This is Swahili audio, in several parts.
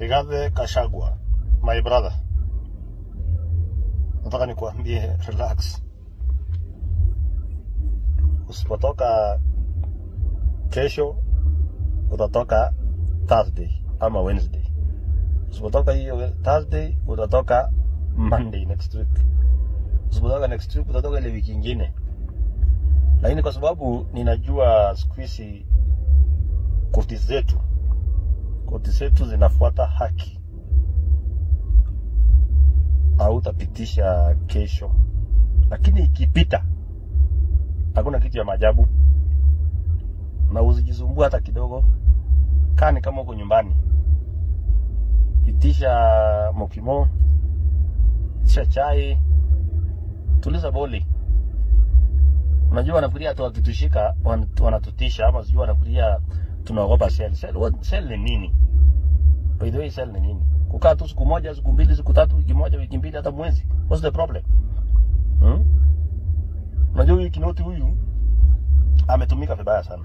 Rigathi Kashagwa, my brother, nataka nikuambie relax. Usipotoka kesho, utatoka Thursday ama Wednesday. Usipotoka hiyo Thursday, utatoka Monday next week. Usipotoka next week, utatoka ile wiki ingine. Lakini kwa sababu ninajua siku hizi koti zetu koti zetu zinafuata haki, hautapitisha kesho, lakini ikipita, hakuna kitu ya maajabu, na usijisumbua hata kidogo. Kaa ni kama uko nyumbani, itisha mokimo, itisha chai, tuliza boli. Unajua wanafikiria hata wakitushika wan- wanatutisha, ama sijui wanafikiria tunaogopa sel. Sel, what- sel ni nini? By the way, sel ni nini? Kukaa tu siku moja, siku mbili, siku tatu, wiki moja, wiki mbili, hata mwezi. What's the problem? Hmm? Unajua huyu Kinoti huyu ametumika vibaya sana.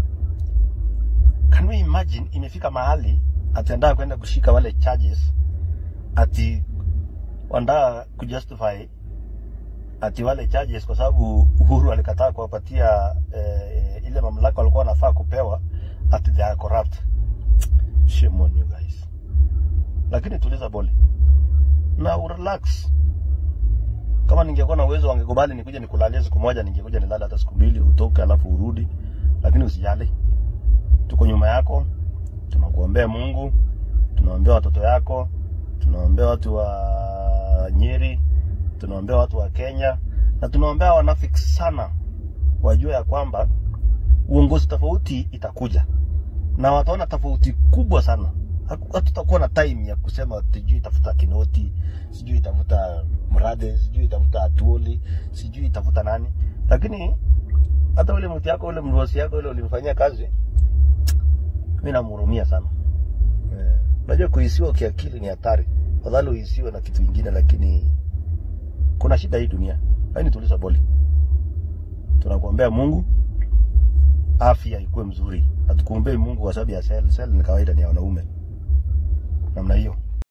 Can we imagine imefika mahali ataenda kwenda kushika wale charges ati wandaa kujustify ati wale charges kwa sababu Uhuru alikataa kuwapatia eh, ile mamlaka walikuwa wanafaa kupewa ati they are corrupt. Shame on you guys. Lakini tuliza boli na urelax. Kama ningekuwa na uwezo wangekubali nikuje nikulalie siku moja, ningekuja nilale hata siku mbili, utoke alafu urudi, lakini usijali, tuko nyuma yako, tunakuombea Mungu, tunaombea watoto yako, tunaombea watu wa Nyeri, tunaombea watu wa Kenya na tunaombea wanafiki sana wajue ya kwamba uongozi tofauti itakuja na wataona tofauti kubwa sana. Haku- Hatutakuwa na time ya kusema sijui itafuta Kinoti, sijui itafuta Mrade, sijui itafuta Atuoli, sijui itafuta nani, lakini hata ule mtu yako ule mrosi yako ule ulimfanyia kazi, mimi namhurumia sana. Eh, Unajua kuhisiwa kiakili ni hatari, fadhali uhisiwe na kitu kingine, lakini kuna shida hii dunia. Lakini tuliza boli, tunakuombea Mungu afya ikuwe mzuri. Hatukuombei Mungu kwa sababu ya sel. Sel ni kawaida, ni ya wanaume namna hiyo.